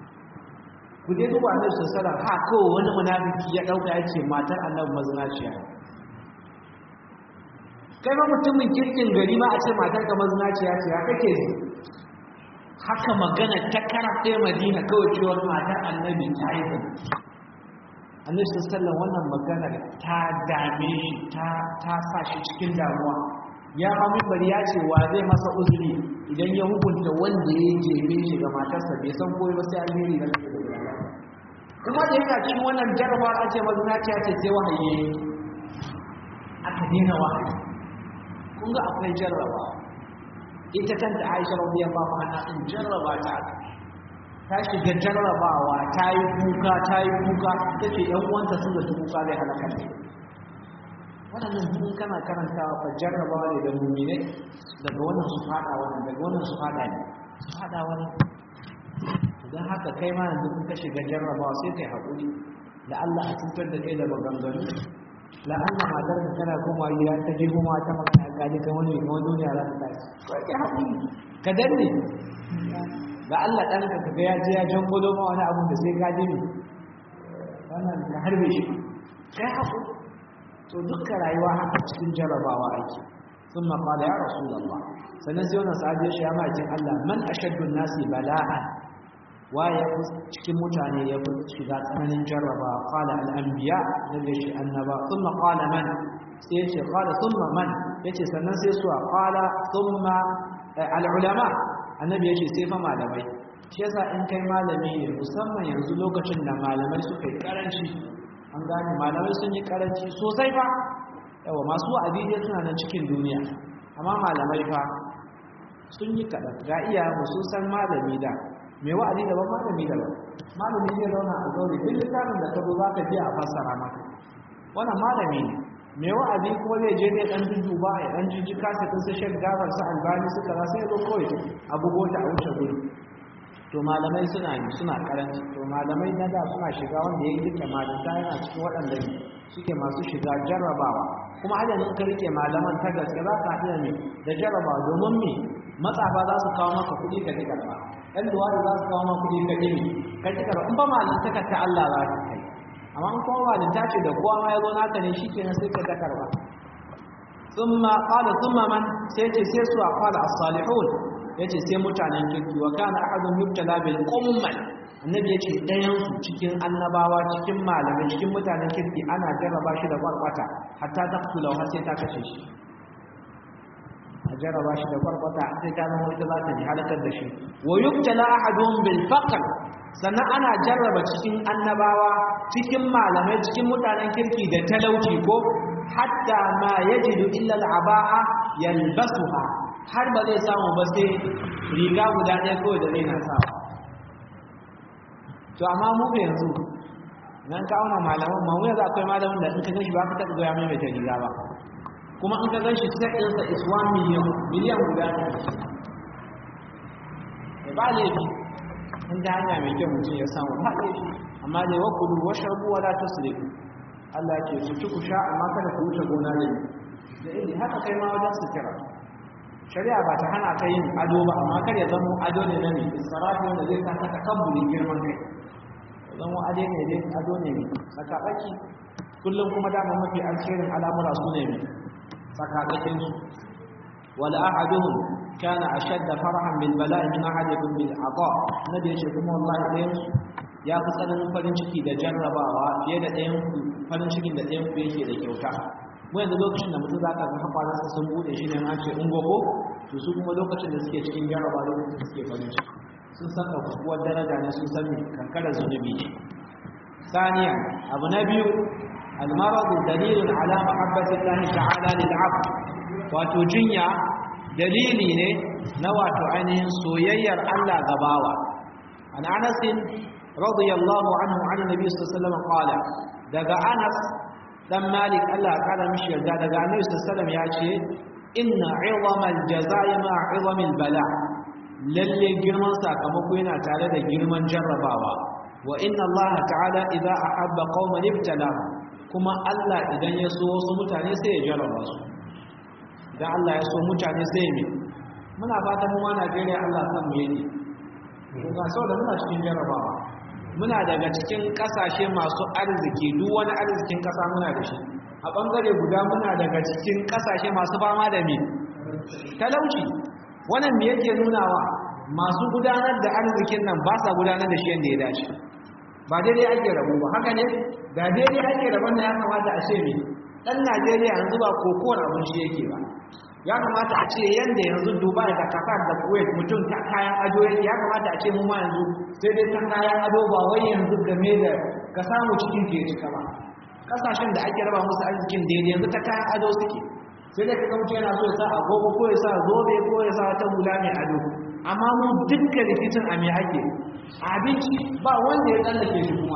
ku dai duba annabi sallallahu alaihi ha kawai wani munafiki ya dauka yace matar annabi mazinaciya kai ma mutumin kirkin gari ma a ce matar ka mazinaciya ce ya kake ji haka magana ta karaɗe madina kawai cewar matar annabi ta yi zai annabi sallallahu wannan magana ta dame shi ta sa shi cikin damuwa ya ma bari ya ce wa zai masa uzuri idan ya hukunta wanda ya jebe shi ga matarsa bai san koyi ba sai alheri da kuma da yana cikin wannan jarabar ake mazinaciya ce sai wahayi aka daina wahayi kun ga akwai jarrabawa ita kanta Aisha radiyallahu anha din jarraba ta ta shiga jarrabawa ta yi kuka ta yi kuka tace ɗan uwanta sun da kuka zai halaka ne wannan duk kana karantawa fa jarrabawa ne da mu'mine daga wannan su fada wannan daga wannan su fada ne su fada wani don haka kai ma yanzu kun ka shiga jarrabawa sai kai haƙuri da Allah a cutar da kai da maganganu la Allah matar da tana koma gida ta je kuma ta magana ka je kan wani kuma duniya za ta tashi ko kai haƙuri ka danne ga Allah dan ka ga ya je ya jango ma wani abu da sai ka je ne wannan ka harbe shi kai haƙuri to dukkan rayuwa haka cikin jarrabawa ake ثم قال يا رسول الله سنزيونا صحابي يا ماجin Allah man ashaddu an-nasi bala'an waye cikin mutane ya fi shiga tsananin jarraba qala al-anbiya nabi shi annaba thumma qala man sai yace qala thumma man yace sannan sai suwa qala thumma al-ulama annabi yace sai fa malamai shi yasa in kai malami ne musamman yanzu lokacin da malamai suka yi karanci an gane malamai sun yi karanci sosai fa yawa masu wa'azi dai suna nan cikin duniya amma malamai fa sun yi kaɗan ga iya sun san malami da mai wa'azi daban malami daban malami zai zauna a zaure duk littafin da ka zo za ka je a fassara maka wannan malami ne mai wa'azi kuma zai je ne ɗan duba ya ɗan jijji kasa ɗin su shan gabar su albani suka za sai zo kawai a bugo ta a wuce gudu to malamai suna yi suna karanci to malamai na da suna shiga wanda ya rike malanta yana cikin waɗanda suke masu shiga jarrabawa kuma adadin ka rike malaman ta gaske za ka haɗu da me da jarrabawa domin me matsafa za su kawo maka kuɗi ka ji karɓa ɗan duwadi za su kawo ma kuɗi ka ɗimi ka ci karɓa in ba malintaka ta Allah za ka kai amma in kuma malinta ce da kowa ma ya zo naka ne shi kenan sai ka ta karɓa ثم قال ثم من سيتي سيسوا قال الصالحون yace sai mutanen kirki wa kana ahadun yubtala bil ummal annabi yace dayan su cikin annabawa cikin malamai cikin mutanen kirki ana jarraba shi da kwarkwata hatta taqtula har sai ta kashe shi a jarraba shi da kwarkwata sai ta zama ita za ta ji halakar da shi wa yubtala ahadun bil faqr sannan ana jarraba cikin annabawa cikin malamai cikin mutanen kirki da talauci ko hatta ma yajidu illa al'aba'a yalbasuha har ba zai samu ba sai riga guda ɗaya kawai da zai na sawa to amma mu ga yanzu nan ka auna malaman ma yanzu akwai malamin da in ka gan shi ba ka taɓa goya mai mai riga ba kuma in ka gan shi sai ɗinsa is 1 million miliyan guda ne ba laifi in ta hanya mai kyau mutum ya samu ba laifi amma dai wa kudu wa sharbu wa la tusrifu Allah ya ce ku ci ku sha amma kada ku wuce gona ne da ili haka kai ma wajen sutura shari'a ba ta hana ka yin ado ba amma kar ya zama ado ne na ne israfi wanda zai sa ka takabbulin girman kai ya zama ado ne dai ado ne ne tsakatsaki kullum kuma dama mafi alherin al'amura su ne tsakatsakin su wal ahaduhum kana ashadda farahan bil bala'i min ahadikum bil ata nabi ya ce kuma wallahi ɗayan ya fi tsananin farin ciki da jarrabawa fiye da ɗayan farin cikin da ɗayan yake da kyauta mu yanzu lokacin da mutum za ka ga hafaransa sun buɗe shi ne an ce ungogo to su kuma lokacin da suke cikin jarraba lokacin da suke farin ciki sun san ɗaukakuwar daraja ne sun san kankarar zunubi ne ثانيا أبو نبي المرض دليل على محبة الله تعالى للعبد وتجنيا دليل نوات عينهم سويير ألا غباوة عن أنس رضي الله عنه عن النبي صلى الله عليه وسلم قال دغا انس دم مالك الله قال مش يرجع دغا النبي صلى الله عليه وسلم يace inna 'idama al-jazaa'i ma 'idami al-bala lalle girman sakamako yana tare da girman jarrabawa wa inna Allah ta'ala idza ahabba qauman ibtalahum kuma Allah idan ya so wasu mutane sai ya jarraba su idan Allah ya so mutane sai ya muna fatan mu ma Najeriya Allah san mu yake ga saboda muna cikin jarrabawa muna daga cikin kasashe masu arziki duk wani arzikin kasa muna da shi a bangare guda muna daga cikin kasashe masu fama da me talauci wannan me yake nunawa masu gudanar da arzikin nan ba sa gudanar da shi yadda ya dace ba daidai ake rabu ba haka ne da daidai ake rabon da ya kamata a ce me dan Najeriya yanzu ba kokowar abin shi yake ba ya kamata a ce yadda yanzu dubai da qatar da kuwait mutum ta kayan ado yake ya kamata a ce mu ma yanzu sai dai ta kayan ado ba wai yanzu game da ka samu cikin ke cika ba kasashen da ake raba musu arzikin daidai yanzu ta kayan ado suke sai dai kaga mutum yana so ya sa agogo ko ya sa zobe ko ya sa wata hula mai ado amma mu dukkan rikicin a me ake abinci ba wanda ya tsallake shi kuma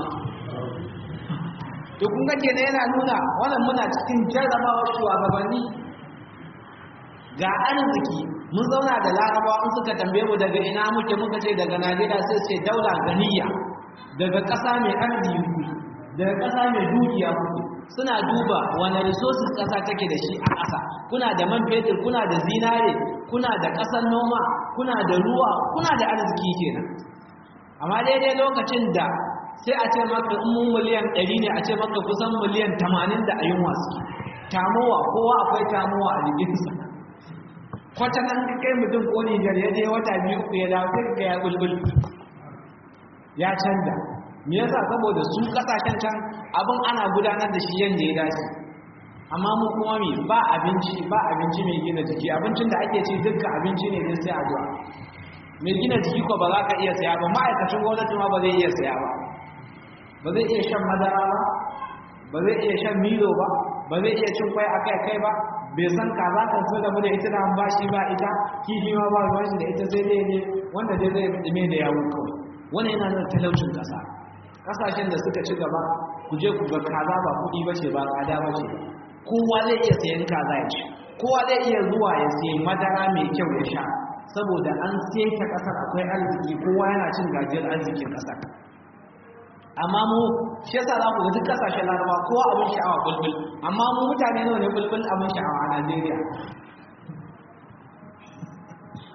to kun ga kenan yana nuna wannan muna cikin jarrabawar shugabanni ga arziki mun zauna da larabawa in suka tambaye mu daga ina muke muka ce daga najeriya sai ce daula ganiya daga ƙasa mai arziki daga ƙasa mai dukiya kuke suna duba wani resources ƙasa take da shi a ƙasa kuna da man fetur kuna da zinare kuna da ƙasar noma kuna da ruwa kuna da arziki kenan amma daidai lokacin da sai a ce maka in mun miliyan 100 ne a ce maka kusan miliyan 80 da ayyun wasu tamowa kowa akwai tamowa a jikinsa kwata nan ka kai mutum ko Nijar ya je wata biyu uku ya dawo sai ga ya bulbul ya canza me yasa saboda su kasashen can abin ana gudanar da shi yanda ya dace amma mu kuma me ba abinci ba abinci mai gina jiki abincin da ake ci dukkan abinci ne sai addu'a mai gina jiki ko ba za ka iya saya ba ma'aikacin gwamnati ma ba zai iya saya ba ba zai iya shan madara ba ba zai iya shan milo ba ba zai iya cin kwai akai kai ba bai san kaza kan so da mu da ita da an bashi ba ita kifi ma ba ruwan shi da ita sai dai ne wanda dai zai dime da yawo kawai wannan yana nuna talaucin kasa kasashen da suka ci gaba ku je ku ga kaza ba kuɗi ba ce ba tsada ba ce kowa zai iya sayan kaza ya ci kowa zai iya zuwa ya sayi madara mai kyau ya sha saboda an ta kasar akwai arziki kowa yana cin gajiyar arzikin kasar amma mu shi yasa za ku ga duk kasashen laraba kowa abin sha'awa bulbul amma mu mutane nawa ne bulbul abin sha'awa a najeriya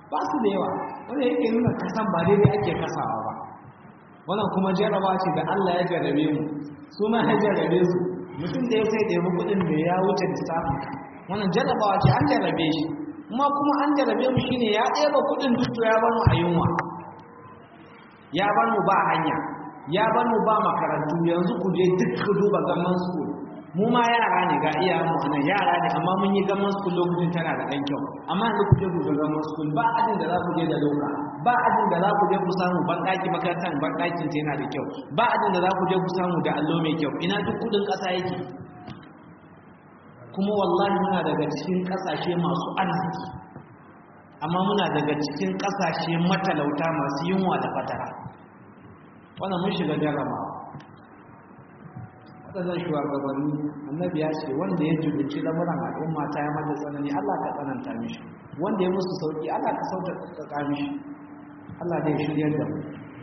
ba su da yawa wanda yake nuna kasan ba daidai ake kasawa ba wannan kuma jarraba ce da Allah ya jarrabe mu su ma ya jarrabe su mutum da ya sai da yabi kuɗin da ya wuce lissafin wannan jarrabawa ce an jarrabe shi kuma kuma an jarrabe mu shine ya ɗeba kuɗin duk ya bar mu a yunwa ya bar mu ba hanya ya bar mu ba makarantu yanzu ku je duk ku duba gaman school mu ma yara ne ga iyayen mu anan yara ne amma mun yi gaman school lokacin tana da ɗan kyau amma yanzu ku je ku ga gaman school ba ajin da za ku je da loka ba ajin da za ku je ku samu banɗaki makarantar banɗakin ta yana da kyau ba ajin da za ku je ku samu da allo mai kyau ina duk kuɗin ƙasa yake kuma wallahi muna daga cikin ƙasashe masu arziki amma muna daga cikin ƙasashe matalauta masu yunwa da fatara wannan mun shiga jarraba waɗannan shugabanni annabi ya ce wanda ya jubinci lamuran al'umma ta ya mata tsanani Allah ka tsananta mishi wanda ya musu sauki Allah ka sauƙaƙa mishi Allah zai shiryar da mu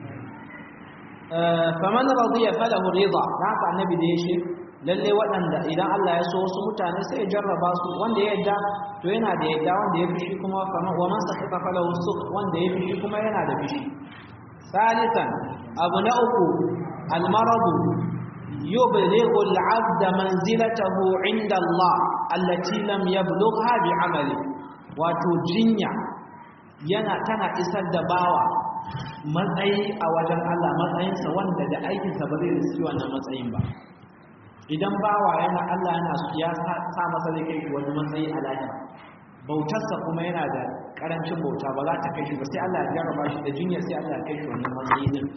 faman radiya falahu rida haka annabi da ya ce lalle waɗanda idan Allah ya so wasu mutane sai ya jarraba su wanda ya yadda to yana da yadda wanda ya fishi kuma wa man sakata falahu suk wanda ya fishi kuma yana da fishi salisan abu na uku almaradu yublighu al'abd manzilatahu 'inda Allah allati lam yablugha bi'amali wato jinya yana tana isar da bawa matsayi a wajen Allah matsayinsa wanda da aikinsa ba zai riski wannan matsayin ba idan bawa yana Allah yana ya sa masa zai kai wani matsayi a lahira bautarsa kuma yana da karancin bauta ba za ta kai shi ba sai Allah ya jarraba shi da jinya sai Allah ya kai shi wannan matsayi din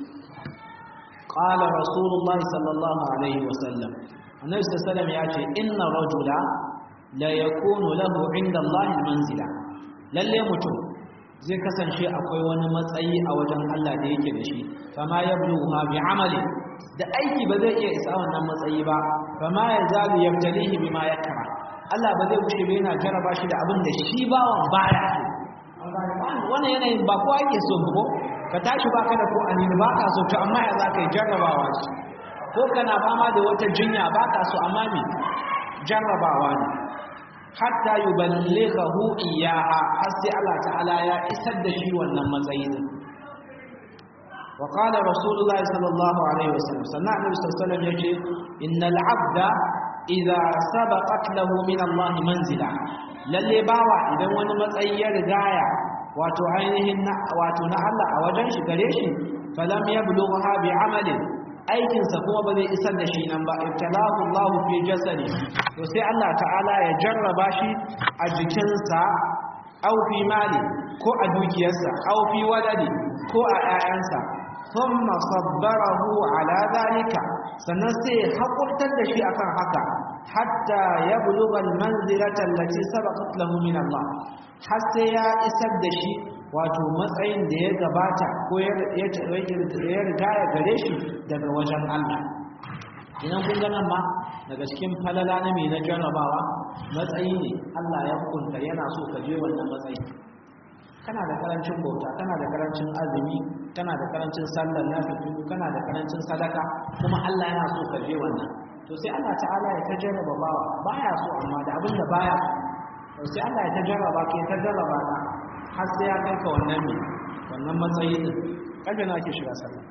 qala rasulullahi sallallahu alaihi wasallam annabi sallallahu alaihi ya ce inna rajula la yakunu lahu inda Allah manzila lalle mutum zai kasance akwai wani matsayi a wajen Allah da yake da shi fama yablugha bi amali da aiki ba zai iya isa wannan matsayi ba fama yazalu yabtalihi bima yakra Allah ba zai wuce ba yana jaraba shi da abin da shi bawan baya so wannan yanayin ba kowa yake so ko ka tashi ba ka da ko anini ba ka so to amma ya za ka yi jarrabawa shi ko kana fama da wata jinya ba ka so amma me jarrabawa ne hatta yuballighahu iyyaha har sai Allah ta'ala ya isar da shi wannan matsayi din wa qala rasulullahi sallallahu alaihi wasallam sannan annabi sallallahu alaihi wasallam yace innal abda idza sabaqat lahu min Allah manzila lalle bawa idan wani matsayi ya rigaya wato ainihin wato na Allah a wajen shi gare shi falam yablugha bi amalin aikinsa kuma ba zai isar da shi nan ba ibtalahu Allah fi jasadi to sai Allah ta'ala ya jarraba shi a jikinsa aw fi mali ko a dukiyarsa aw fi waladi ko a 'ya'yansa thumma sabbarahu ala zalika sannan sai ya hakurtar da shi akan haka hatta yablugha almanzilata allati sabaqat lahu min Allah har sai ya isar da shi wato matsayin da ya gabata ko ya riga ya gare shi daga wajen Allah idan kun ganin ma daga cikin falala na mai na jarrabawa matsayi ne Allah ya hukunta yana so ka je wannan matsayi kana da karancin bauta kana da karancin azumi kana da karancin sallar nafilu kana da karancin sadaka kuma Allah yana so ka je wannan to sai Allah ta'ala ya ta jarraba bawa baya so amma da abin da baya to sai Allah ya ta jarraba ke ta jarraba ka har sai ya kai ka wannan ne wannan matsayi din kaje na ake shiga sallah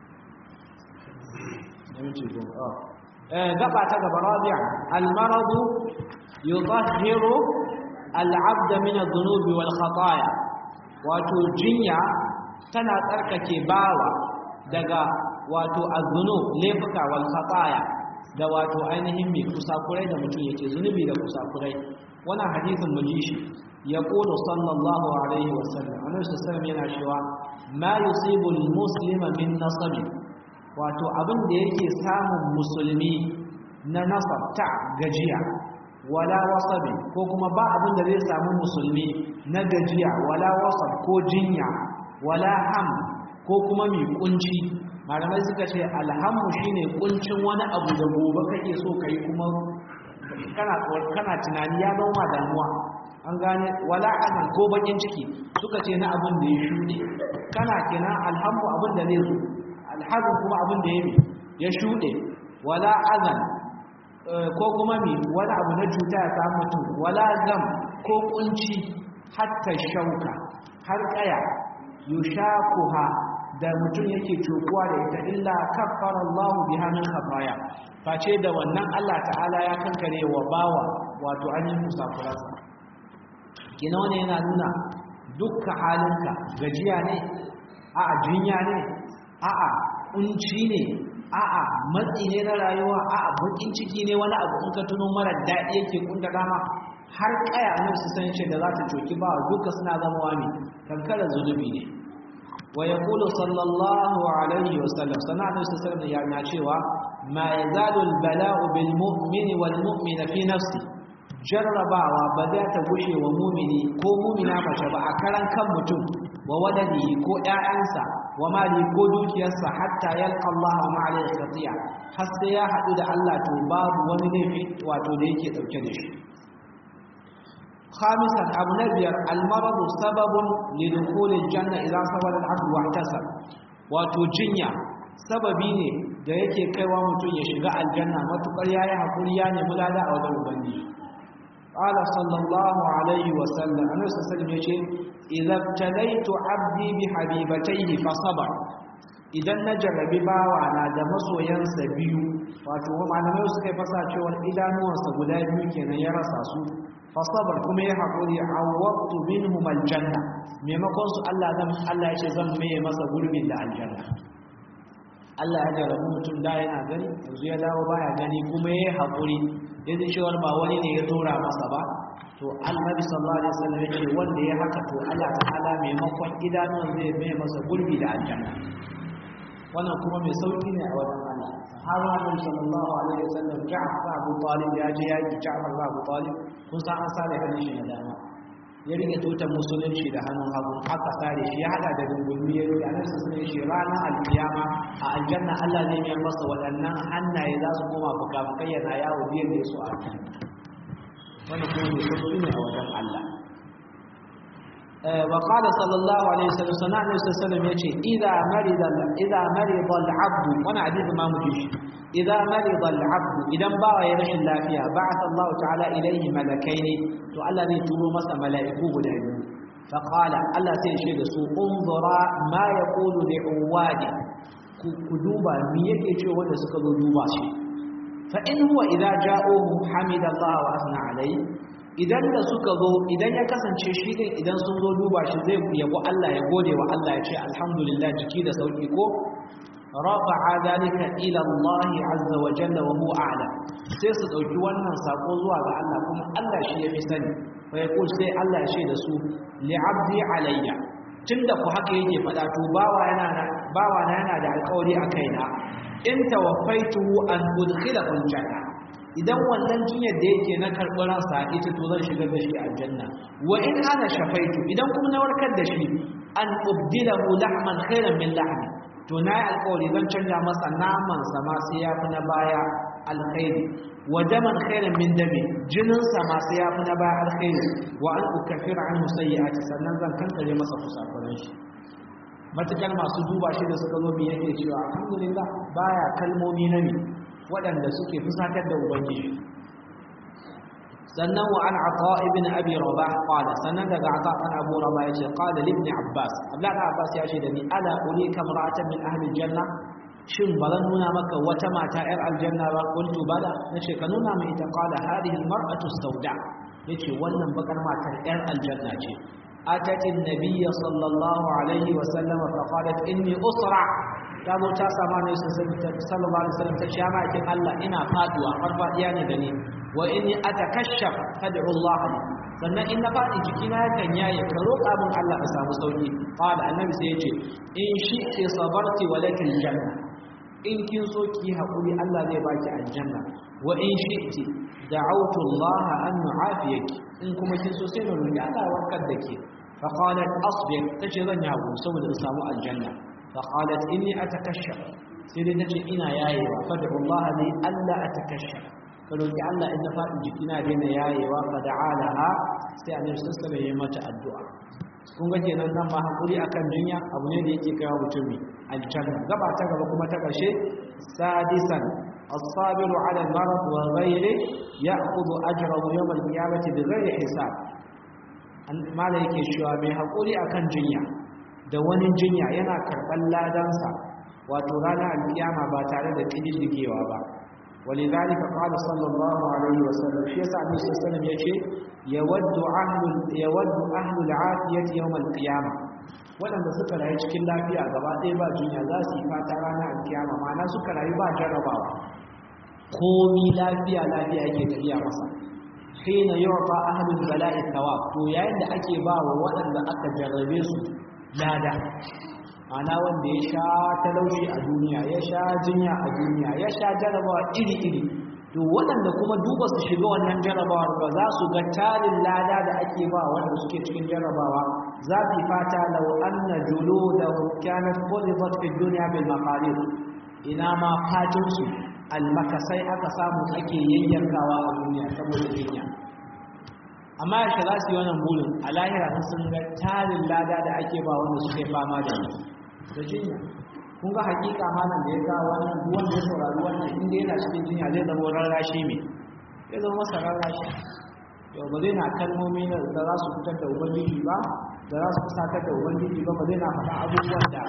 yaminci go eh gaba ta gaba rabi'a al-marad yudahhiru al-'abd min adh-dhunubi wal khataaya wato jinya tana tsarkake bawa daga wato az-dhunub laifuka wal khataaya da wato ainihin mai kusakurai da mutum yake zunubi da kusakurai wannan hadisin mu ji shi يقول صلى الله عليه وسلم annabi sallallahu yana cewa ma yusibu almuslima min nasab wato abin da yake samun musulmi na nasab ta gajiya wala wasabi ko kuma ba abin da zai samu musulmi na gajiya wala wasab ko jinya wala ham ko kuma mai kunci malamai suka ce alhamu shine kuncin wani abu da gobe kake so kai kuma kana kana tunani ya zama damuwa an gane wala azan ko bakin ciki suka ce na abin da ya shuɗe kana kina alhamu abin da zai zo alhazan kuma abin da ya mi ya shuɗe wala azan ko kuma mi wani abu na cuta ya samu mutum wala gam ko kunci hatta shauka har kaya yushakuha da mutum yake cokuwa da ita illa kaffara Allahu biha min khataya face da wannan Allah ta'ala ya kankare wa bawa wato an yi musafiransa kina wani yana nuna dukka halinka gajiya ne a'a jinya ne a'a kunci ne a'a matsi ne na rayuwa a'a bakin ciki ne wani abu in ka tuno mara daɗi yake kunta dama har kaya nan su san shi da za ta coki ba duka suna zama wani kankara zunubi ne wa yaqulu sallallahu alaihi wa sallam sana annabi sallallahu alaihi ya cewa ma yazalu al-bala'u bil mu'mini wal mu'mina fi nafsi jarrabawa ba za ta gushe wa mumini ko mumina mace ba a karan kan mutum wa wadadihi ko ƴaƴansa wa mali ko dukiyarsa hatta yalqa Allah ma alayhi khatiya har sai ya hadu da Allah to babu wani laifi wato da yake dauke da shi خامسا أبو نبير المرض سبب لدخول الجنة إذا صبر العبد واحتسب وتجنيا sababi ne da yake kaiwa mutum ya shiga aljanna matukar yayi hakuri ya nemi lada a wajen ubangiji qala sallallahu alaihi wa sallam annabi sallallahu alaihi yace idza talaitu abdi bi habibatayhi fa sabar idan na jarrabi bawa na da masoyansa biyu wato malamai suka yi fasa cewa idanuwansa guda biyu kenan ya rasa su fasabar kuma ya haƙuri a wattu minhum aljanna maimakon su Allah zan Allah ya ce zan maye masa gurbin da aljanna Allah ya jarabu mutum da yana gani yanzu ya dawo baya gani kuma ya haƙuri yanzu cewar ba wani ne ya tura masa ba to annabi sallallahu alaihi wasallam ya ce wanda ya haka to Allah ta'ala maimakon idanuwan zai maye masa gurbi da aljanna wannan kuma mai sauki ne a wajen Allah sahaba annabi sallallahu alaihi wasallam Ja'far Abu Talib ya je yaki Ja'far Abu Talib kun san an sare hannun shi da dama ya rike tutar musulunci da hannun hagu aka sare shi ya hada da dungulmi ya rike annabi sallallahu alaihi wasallam ranar alkiyama a aljanna Allah zai yi masa waɗannan hannaye za su koma fuka-fukai yana yawo biyar da su a aljanna wannan kuma mai sauki ne a wajen Allah وقال صلى الله عليه وسلم سنة النبي صلى الله عليه وسلم يقول إذا مرض إذا مرض العبد وانا حديث ما مجيش إذا مرض العبد إذا باع يرش الله فيها بعث الله تعالى إليه ملكين تو الله ذي تلو مسا ملائكو بدأنه فقال الله سيشهد سوء انظر ما يقول لعوادي كدوبا ميكي شو وانا سكدو دوبا شي فإن هو إذا جاءوه حمد الله وأثنى عليه idan da suka zo idan ya kasance shi din idan sun zo duba shi zai yabo Allah ya gode wa Allah ya ce alhamdulillah jiki da sauki ko rafa'a dalika ila Allah azza wa jalla wa huwa a'lam sai su dauki wannan sako zuwa ga Allah kuma Allah shi ya fi sani fa yaqul sai Allah ya ce da su li 'abdi alayya tunda ku haka yake fada to bawa yana bawa na yana da alƙawari a kaina in tawaffaitu an udkhilahu aljanna idan wannan jinyar da yake na karɓar ransa ita to zan shigar da shi aljanna wa in ana shafaitu idan kuma na warkar da shi an ubdilahu lahman khairan min lahmi to na yi alƙawari zan canja masa naman sa ma sai ya fi na baya alkhairi wa daman khairan min dami jinin sa ma sai ya fi na baya alkhairi wa an ukaffira an musayyi'ati sannan zan kankare masa kusakuran shi matukar masu duba shi da suka zo mi yake cewa alhamdulillah baya kalmomi na ne waɗanda suke fusatar da ubangiji sannan wa an ata ibn abi rabah qala sannan daga ata an abu rabah yace qala li ibn abbas abdullahi abbas ya ce da ni ala ulika mar'atan min ahli janna shin ba zan nuna maka wata mata yar aljanna ba kuntu bala nace ka nuna mai ita qala hadhihi almar'atu sauda yace wannan bakar matar yar aljanna ce atati an-nabiy sallallahu alaihi wa sallam fa qalat inni usra ta zo ta sama ne sallallahu alaihi wasallam ta shama kin Allah ina faduwa farfadiya ne da ni wa inni atakashaf fad'u Allah li sannan in na fadi jikina yakan yaye ka roƙa min Allah ka samu sauki qala annabi sai yace in shi'ti sabarti wa lakal janna in kin so ki hakuri Allah zai baki aljanna wa in shi'ti da'awtu Allah an nu'afiyaki in kuma kin so sai na roƙi Allah ya warkar da ke fa qalat asbir tace zan yi hakuri saboda in samu aljanna فقالت إني أتكشف سيدتي إنا يايوا فادعوا الله لي ألا أتكشف فلو جعلنا إن فاتن جكنا بين يايوا فدعا لها سيعني سلسل يمت الدعاء kun ga kenan nan ma hakuri akan dunya abu ne da yake kawo mutumi aljanna gaba ta gaba kuma ta karshe sadisan as-sabiru ala al-marad wa ghayri ya'khudhu ajrahu yawm al-qiyamati bighayri hisab mala yake cewa mai haƙuri akan jinya da wani jinya yana karɓar ladansa wato ranar alkiyama ba tare da ƙididdigewa ba ولذلك قال صلى الله عليه وسلم في يسعى النبي صلى الله عليه وسلم يشي يود أهل يود أهل العافية يوم القيامة waɗanda suka rayu cikin lafiya gaba ɗaya ba jinya za su yi fata ranar alkiyama ma'ana suka rayu ba jarrabawa komi lafiya lafiya yake tafiya masa hina yu'ta ahlul bala'i thawab to yayin da ake ba wa waɗanda aka jarrabe su lada ana wanda ya sha talauci a duniya ya sha jinya a duniya ya sha jarabawa iri-iri to waɗanda kuma duba su shiga wannan jarabawar ba za su ga tarin lada da ake ba wanda suke cikin jarabawa za su fata lau anna juluda kanat qulibat fi dunya bil maqadir ina ma fatin su almakasai aka samu ake yayyankawa a duniya saboda jinya amma ya za su yi wannan burin a lahira sun ga tarin lada da ake ba wanda suke fama da shi da jinya kun ga hakika malam da ya ga wannan wanda ya saurari wannan inda yana cikin jinya zai zama rarrashi mai zai zama masa rarrashi yau ba zai na kalmomi da za su fitar da ubangiji ba da za su fusatar da ubangiji ba ba zai na faɗa abubuwan da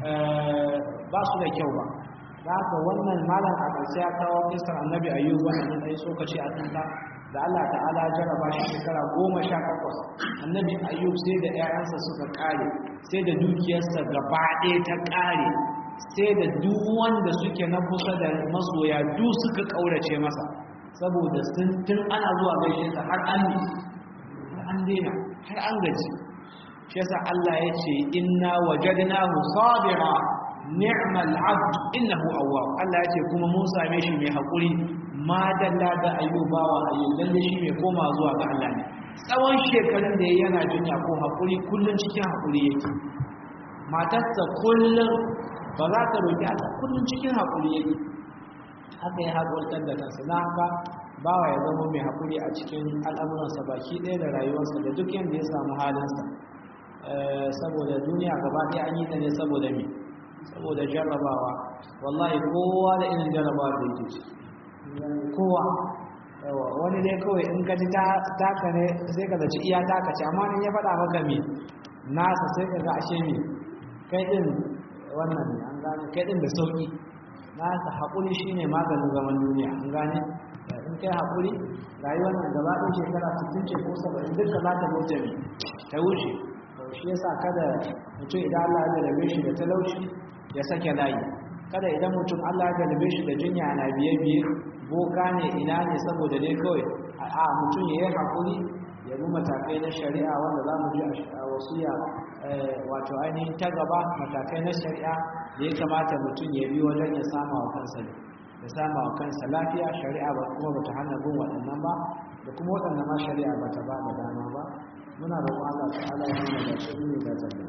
ba su da kyau ba da haka wannan malam a ƙarshe ya kawo kisar annabi ayyub wannan ɗan tsokaci a kanta da Allah ta'ala jarraba shi shekara goma sha takwas annabi ayyub sai da 'ya'yansa suka ƙare sai da dukiyarsa gaba ɗaya ta ƙare sai da duk wanda suke na kusa da masoya duk suka ƙaurace masa saboda sun tun ana zuwa gaishe sa har an an daina har an gaji shi yasa Allah ya ce inna wajadnahu sabira ni'mal abd innahu awwab Allah ya ce kuma mun same shi mai hakuri ma dalla da ayyuba wa ayyub lalle shi mai koma zuwa ga Allah ne tsawon shekarun da yayi yana jinya ko hakuri kullun cikin hakuri yake matarsa kullun ba za ta roki Allah kullun cikin hakuri yake haka ya haƙurtar da kansa na haka bawa ya zama mai haƙuri a cikin al'amuransa baki ɗaya da rayuwarsa da duk yadda ya samu halinsa saboda duniya gaba ɗaya an yi ta ne saboda me saboda jarrabawa wallahi kowa da irin jarrabawa da yake ci kowa wani dai kawai in ka ji taka ne sai ka zaci iya taka ce amma in ya faɗa maka me nasa sai ka ga ashe me kai ɗin wannan ne an gane kai ɗin da sauƙi nasa haƙuri shi ne maganin zaman duniya an gane in kai haƙuri rayuwar nan gaba ɗin shekara 60 ce ko 70 duka za ta wuce ne ta wuce shi yasa kada mutum idan Allah ya jarabe shi da talauci ya sake layi kada idan mutum Allah ya jarabe shi da jinya na biye biye boka ne ina ne saboda dai kawai a mutum ya yi haƙuri ya bi matakai na shari'a wanda za mu ji a wasiya wato ainihin ta gaba matakai na shari'a da ya kamata mutum ya bi wajen ya sama wa kansa ne ya sama wa kansa lafiya shari'a ba kuma bata hana bin waɗannan ba da kuma waɗanda ma shari'a ba ta ba da dama ba muna roƙon Allah ta'ala ya nuna da shi ne da zalla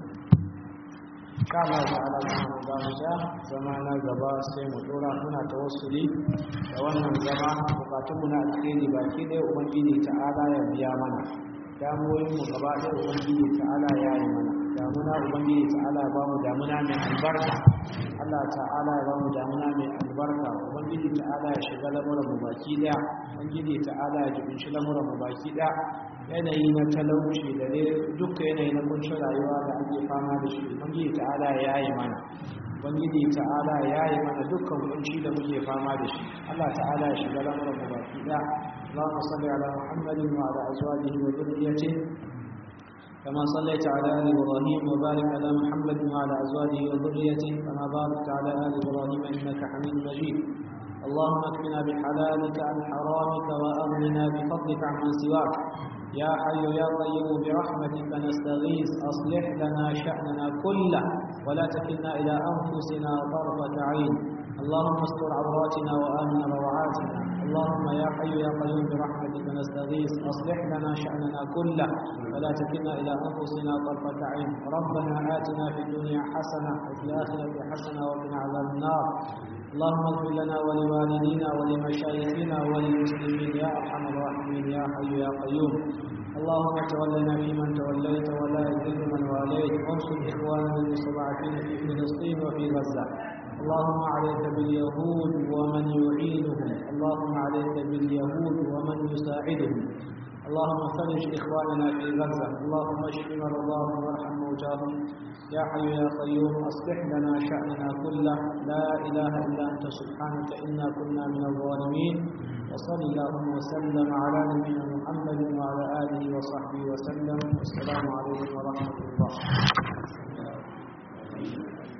ka Allah ta'ala mu ba mu ja zama na gaba sai mu dora muna tawassuli da wannan zama bukatun mu na alheri baki ɗaya ubangiji ta'ala ya biya mana damuwoyin mu gaba ɗaya ubangiji ta'ala ya yi mana damuna ubangiji ta'ala ya bamu damuna mai albarka Allah ta'ala ya bamu damuna mai albarka ubangiji ta'ala ya shiga lamuran mu baki daya ubangiji ta'ala ya jibinci lamuran mu baki daya yanayi na talauci da dai duka yanayi na kunshin rayuwa da ake fama da shi ubangiji ta'ala ya yi mana ubangiji ta'ala ya yi mana dukkan kunci da muke fama da shi Allah ta'ala ya shiga lamuran mu baki daya اللهم صل على محمد وعلى ازواجه وذريته كما صليت على آل إبراهيم وبارك على محمد وعلى أزواجه وذريته كما باركت على آل إبراهيم إنك حميد مجيد اللهم اكفنا بحلالك عن حرامك وأغننا بفضلك عمن سواك يا حي يا قيوم برحمتك نستغيث أصلح لنا شأننا كله ولا تكلنا إلى أنفسنا طرفة عين اللهم استر عوراتنا وآمن روعاتنا اللهم يا حي يا قيوم برحمتك نستغيث أصلح لنا شأننا كله ولا تكلنا إلى أنفسنا طرفة عين ربنا آتنا في الدنيا حسنة وفي الآخرة حسنة وقنا عذاب النار اللهم اغفر لنا ولوالدينا ولمشايخنا وللمسلمين يا أرحم الراحمين يا حي يا قيوم اللهم تولنا فيمن توليت ولا يذل من واليت وانصر إخواننا المستضعفين في فلسطين وفي غزة اللهم عليك باليهود ومن يعينهم اللهم عليك باليهود ومن يساعدهم اللهم فرج إخواننا في غزة اللهم اشف مرضاهم وارحم موتاهم يا حي يا قيوم أصلح لنا شأننا كله لا إله إلا أنت سبحانك إنا كنا من الظالمين وصل اللهم وسلم على نبينا محمد وعلى آله وصحبه وسلم والسلام عليكم ورحمة الله